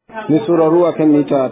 Mai sauraro a kan mita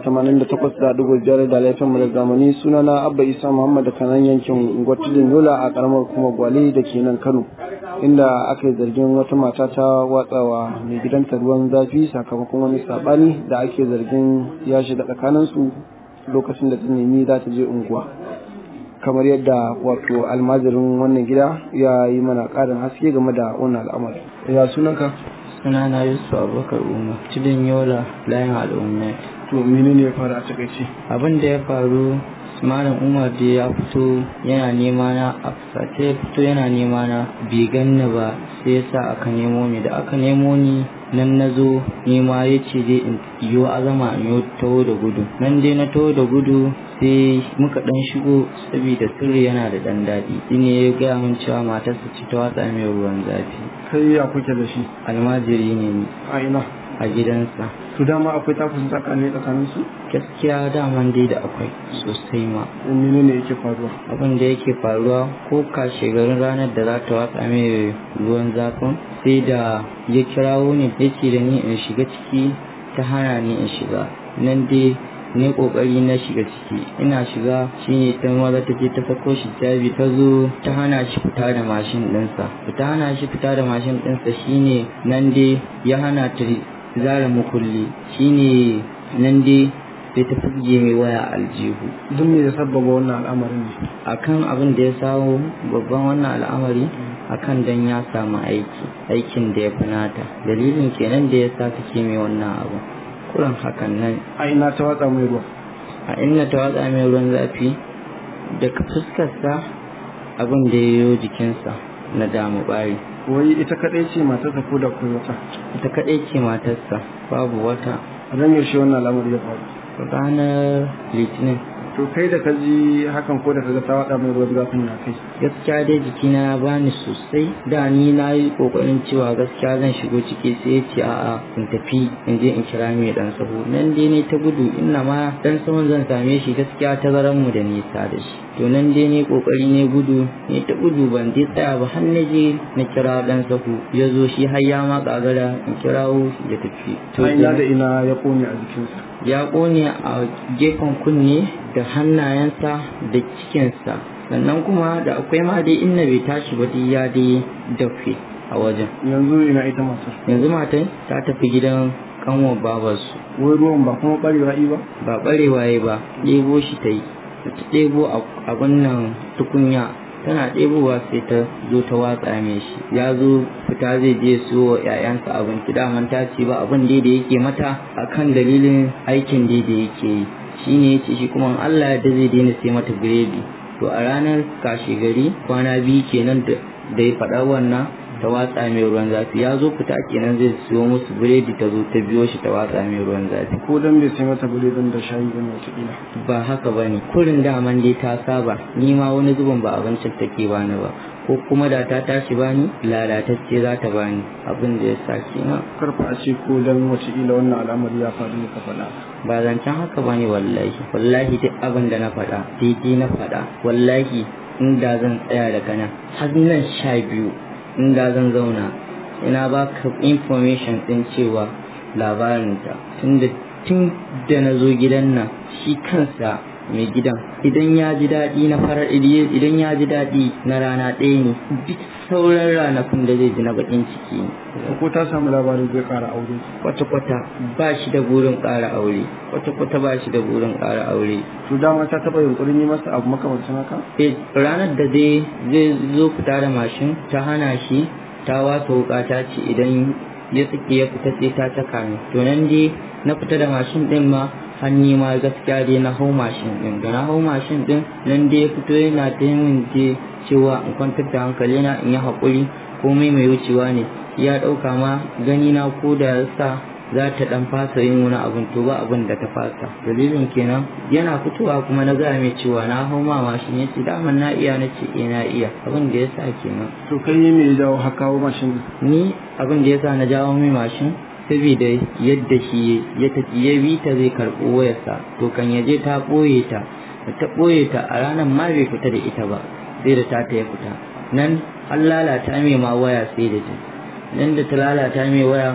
88.5 da laifin da zamani sunana Abba Isa Muhammad da kanan yankin Gwatulin Yola a karamar kuma Gwale da ke nan Kano. Inda aka yi zargin wata mata ta watsawa mai gidanta ruwan zafi sakamakon wani sabani da ake zargin ya shiga tsakaninsu lokacin da ta nemi za ta je unguwa. Kamar yadda wato almajirin wannan gida ya yi mana ƙarin haske game da wannan al'amari. Ya sunanka? sunana yusuf abubakar umar tudun yola layin al'ummai To menene ya faru a takaice? abin da ya faru malam umar da ya fito yana nema na a fusace ya fito yana nema na bai ganni ba sai ya sa aka nemo ni da aka nemo ni nan na zo nema ya ce dai in yiwu azama in yi taho da gudu nan dai na taho da gudu sai muka dan shigo saboda sirri yana da dan daɗi shine ya gaya min cewa matarsa ce ta watsa mai ruwan zafi Kai ya kuke da shi almajiri ne ni a ina? a gidansa To dama akwai takun tsakani tsakanin su? gaskiya daman dai da akwai sosai ma Menene yake faruwa? abin da yake faruwa ko kashe garin ranar da za ta watsa mai ruwan zafin sai da ya kirawo ni ya ce da ni in shiga ciki ta hana ni in shiga nan dai ne kokari na shiga ciki ina shiga shine ta maza ta je ta sako shi jabi ta zo ta hana shi fita da mashin ɗinsa ta hana shi fita da mashin ɗinsa shine nan dai ya hana ta zara mukulli shine nan dai sai ta fuge mai waya aljihu Duk me ya sabbaba wannan al'amarin ne? akan abin da ya samu babban wannan al'amari akan dan ya samu aiki aikin da ya fi nata dalilin kenan da ya sa take mai wannan abu kuran hakan nan A ina ta watsa mai ruwa? a inda ta watsa mai ruwan zafi daga fuskarsa abin da ya yi jikinsa na damu bari Wai ita kaɗai ce matarsa ko da kai wata? ita kaɗai ce matarsa babu wata A ran yaushe wannan al'amari ya faru? ranar litinin To kai da ka ji hakan ko da ka ga ta watsa mai ruwan zafin ya kai? gaskiya dai jikina ya bani sosai da ni na yi kokarin cewa gaskiya zan shigo ciki sai ya ce a'a in tafi in je in kira mai dan sahu nan dai ne ta gudu inna ma dan sahun zan same shi gaskiya ta zaran mu da nisa da shi to nan dai ne kokari ne gudu ne ta gudu ban dai tsaya ba har na je na kira dan sahu ya zo shi har ya ma kagara in kirawo ya tafi A ina da ina ya kone a jikinsa? ya ƙone a gefen kunne da hannayensa da cikinsa sannan kuma da akwai ma dai inna bai tashi ba dai ya dai dafe a wajen Yanzu ina ita matar. yanzu matan ta tafi gidan kanwar babarsu Wai ruwan ba kuma ɓarewa i ba? ba ɓarewa ya ba ɗebo shi ta yi da ta ɗebo abin nan tukunya tana ɗebowa sai ta zo ta watsa mai shi ya zo fita zai je siyo wa 'ya'yansa abinci daman ta ce ba abin dai da yake mata akan dalilin aikin dai da yake yi shi ne ya ce shi kuma in Allah da zai daina sai mata biredi to a ranar kashe gari kwana biyu kenan da da ya faɗa wannan ta watsa mai ruwan zafi ya zo fita kenan zai siyo musu biredi ta zo ta biyo shi ta watsa mai ruwan zafi Ko dan bai sai mata biredin da shayi ba ne wataƙila. ba haka ba ne kurin daman dai ta saba ni ma wani zubin ba abincin take bani ba ko kuma da ta tashi bani lalatacce za ta bani abin da ya sa kenan Karfa a ce ko dan wataƙila wannan al'amari ya faru ne ka faɗa. ba zancen haka bane wallahi wallahi duk abin da na faɗa daidai na faɗa wallahi inda zan tsaya daga nan har nan sha biyu inda zan zauna ina baka information din cewa labarinta tunda tun da na zo gidan nan shi kansa mai gidan idan ya ji daɗi na farar idan ya ji daɗi na rana ɗaya ne duk sauran ranakun da zai ji na baƙin ciki ne Ko ta samu labarin zai ƙara aure. kwata-kwata ba shi da burin ƙara aure kwata-kwata ba shi da burin ƙara aure To dama ta taɓa yunƙurin yi masa abu makamancin haka? Eh, ranar da dai zai zo fita da mashin ta hana shi ta wasa wuka ta ce idan ya tsike ya fita sai ta caka ni to nan dai na fita da mashin din ma hanni ma gaskiya dai na hau mashin din da na hau mashin din nan dai ya fito yana ta yin je cewa in kwantar da hankali na in yi haƙuri komai mai wucewa ne ya ɗauka ma gani na ko da sa za ta dan fasa yin wani abun to ba abun da ta fasa dalilin kenan yana fitowa kuma na gaya mai cewa na hau ma mashin ya ce daman na iya na ce eh na iya abin da ya sa kenan To kai me ya jawo haka kawo mashin din? ni abin da ya sa na jawo mai mashin saboda yadda shi ya tafi ya bi ta zai karɓo wayarsa to kan ya je ta ɓoye ta da ta ɓoye ta a ranar ma bai fita da ita ba sai da ta ta ya fita nan an lalata mai ma waya sai da ta nan da ta lalata mai waya ma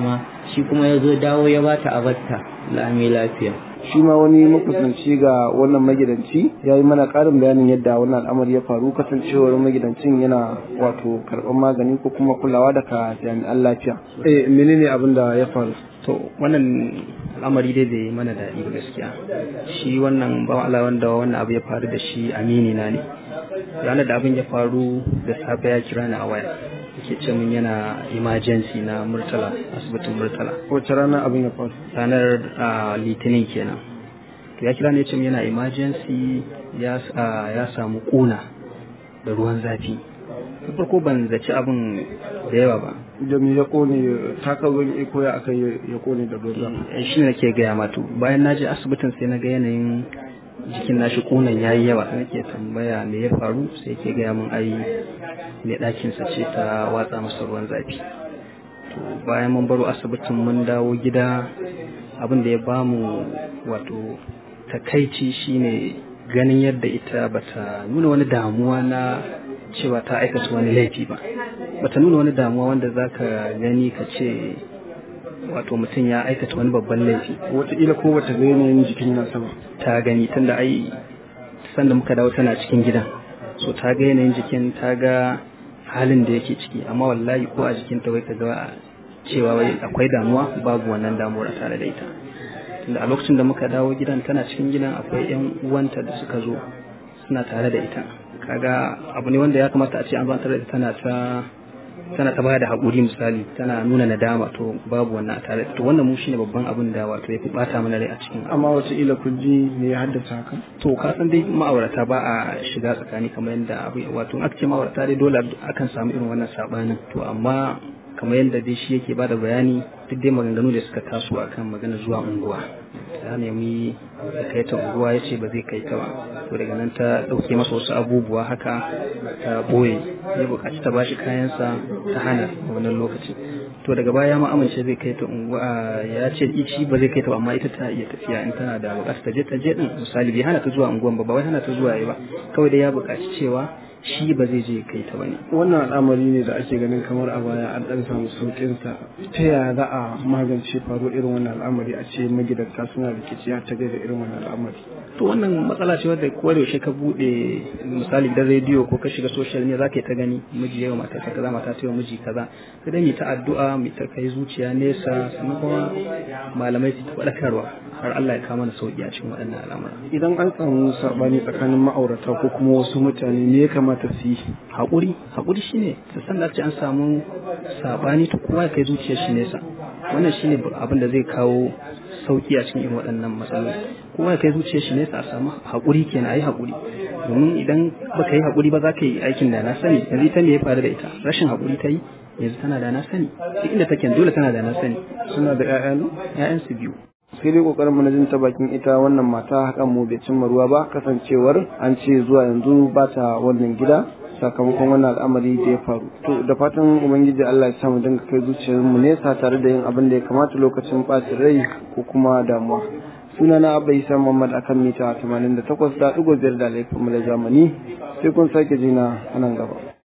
shi kuma ya zo dawo ya bata a batta lami lafiya shi ma wani makusanci ga wannan magidanci ya yi mana ƙarin bayanin yadda wannan al'amari ya faru kasancewar magidancin yana wato karɓar magani ko kuma kulawa daga jami'an lafiya eh menene abin da ya faru to wannan al'amari dai bai mana daɗi ba gaskiya shi wannan ba Allah wanda wannan abu ya faru da shi amini na ne ranar da abin ya faru da safe ya kira ni a waya yake ce min yana emergency na murtala asibitin murtala wace rana abin ya faru ranar litinin kenan to ya kira ni ya ce min yana emergency ya samu kuna da ruwan zafi da farko ban zaci abin da yawa ba da me ya kone taka ruwan iko ya aka ya kone da ruwan zafi shi ne nake gaya matu bayan na je asibitin sai na ga yanayin jikin nashi kunan yayi yawa sai nake tambaya me ya faru sai yake gaya min ai mai ɗakin sa ce ta watsa masa ruwan zafi to bayan mun baro asibitin mun dawo gida abin da ya bamu wato takaici shine ganin yadda ita bata nuna wani damuwa na cewa ta aikata wani laifi ba bata nuna wani damuwa wanda zaka gani ka ce wato mutum ya aikata wani babban laifi wataƙila ko bata ga yanayin jikin nasa ba ta gani tunda ai sanda muka dawo tana cikin gidan so ta ga yanayin jikin ta ga halin da yake ciki amma wallahi ko a jikin ta wai ka ga cewa wai akwai damuwa babu wannan damuwar tare da ita tunda a lokacin da muka dawo gidan tana cikin gidan akwai yan uwanta da suka zo suna tare da ita kaga abu ne wanda ya kamata a ce an zantar da ita tana ta tana ta bada haƙuri misali tana nuna nadama to babu wannan a tare to wannan mu shine babban abin da wato ya fi bata mana rai a cikin amma wata ila kun ji me ya haddasa haka to ka san dai ma'aurata ba a shiga tsakani kamar yadda abu wato aka ce ma'aurata dai dole akan samu irin wannan sabanin to amma kamar yadda dai shi yake bada bayani duk dai maganganu da suka taso akan magana zuwa unguwa ta nemi da kai ta unguwa ya ce ba zai kai ta ba to daga nan ta ɗauke masa wasu abubuwa haka ta ɓoye ya buƙaci ta bashi kayansa ta hana a wannan lokaci to daga baya ma amince zai kai ta unguwa ya ce shi ba zai kai ta ba amma ita ta iya tafiya in tana da buƙatar ta je ta je din misali bai hana ta zuwa unguwan ba ba wai hana ta zuwa yi ba kawai dai ya buƙaci cewa shi ba zai je kai ta bane wannan al'amari ne da ake ganin kamar a baya an dan samu saukin sa ta yaya za a magance faruwar irin wannan al'amari a ce magidanta suna rikici ta gaida irin wannan al'amari to wannan matsala ce wadda ko da yaushe ka bude misali gidan rediyo ko ka shiga social media zaka yi ta gani miji yawa mata ta kaza mata ta yawa miji kaza sai dai mu ta addu'a mu ta kai zuciya nesa sannan kuma malamai su ta faɗakarwa har Allah ya kawo mana sauki a cikin waɗannan al'amura idan an samu sabani tsakanin ma'aurata ko kuma wasu mutane me ya kamata su yi haƙuri haƙuri shine su san da ce an samu sabani to kowa ya kai zuciyar shi nesa wannan shine abin da zai kawo sauki a cikin irin waɗannan matsaloli kowa ya kai zuciyar shi nesa a samu haƙuri kenan ayi haƙuri domin idan baka yi haƙuri ba za ka yi aikin da na sani yanzu ita me ya faru da ita rashin haƙuri ta yi yanzu tana da na sani duk inda take dole tana da na sani suna da ƴaƴa ne ƴaƴan su biyu sai dai kokarin na jin ta bakin ita wannan mata hakan mu bai cimma ruwa ba kasancewar an ce zuwa yanzu ba ta wannan gida sakamakon wannan al'amari da ya faru to da fatan ubangiji Allah ya samu dinga kai zuciyar mu nesa tare da yin abin da ya kamata lokacin bacin rai ko kuma damuwa suna na abba isa muhammad akan mita 88 da ɗigo biyar da laifin mu da zamani sai kun sake jina a nan gaba